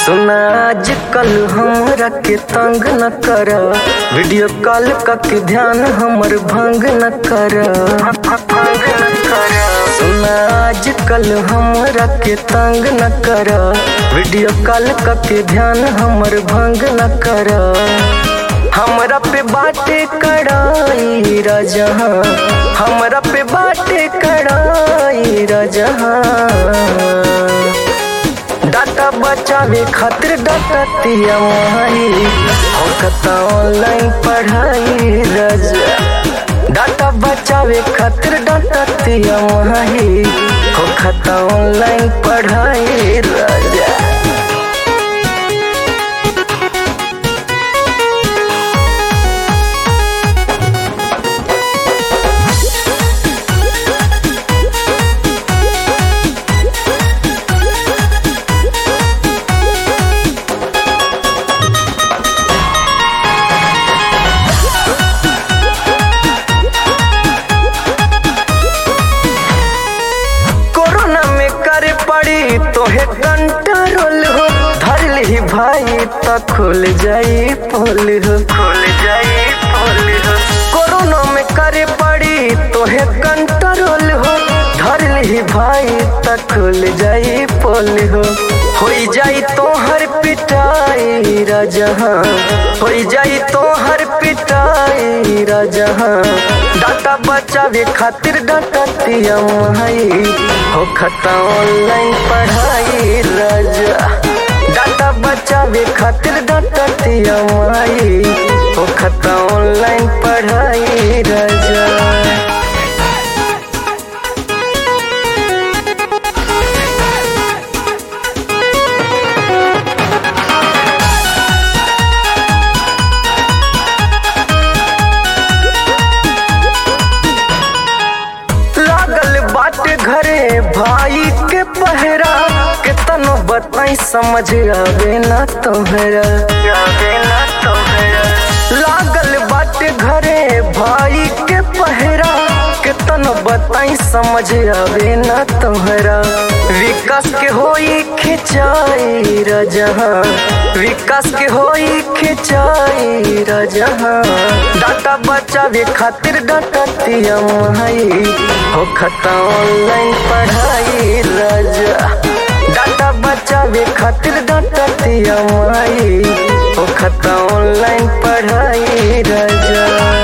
सुना आज कल हमरा के तंग न कर वीडियो कॉल के ध्यान हमर भंग न कर भंग न कर सुना आज कल हमरा के तंग न कर वीडियो कॉल के ध्यान हमर भंग न कर हमरा पे बाटे कड़ाई राजहा हमरा पे बाटे कड़ाई राजहा डाटा बचावे खातिर डाटा तिया माही होकता ऑनलाइन पढ़ाई राजा डाटा बचावे खातिर डाटा तिया माही होकता ऑनलाइन पढ़ाई राजा कोरोना में करे पड़ी तोहे कंट्रोल हो धर ली भाई तो खुल जाई पोल हो खुल जाई पोल हो कोरोना में करे पड़ी तोहे कंट्रोल हो धर ली भाई तो खुल जाई पोल हो होई जाई तोहर पिटाई राजहा होई जाई तोहर पिटाई राजहा डाटा बचावे खातिर डाटा तिया माई हो खता ऑनलाइन पढ़ाई राजा डाटा बचावे खातिर डाटा तिया माई हो खता ऑनलाइन पढ़ाई राजा लागल बाटे घरे भाई के पहरा कितनो बताई समझ आवे ना तोहरा आवे ना तोहरा लागल बाटे घरे भाई के पहरा कितनो बताई समझ आवे ना तोहरा विकास के होई खिंचाई रजहा विकास के होई खिंचाई रजहा डाटा बचावे खातिर डाटा तिया माई हो खता ऑनलाइन पढ़ाई राजा डाटा बचावे खातिर डाटा तिया माई हो खता ऑनलाइन पढ़ाई राजा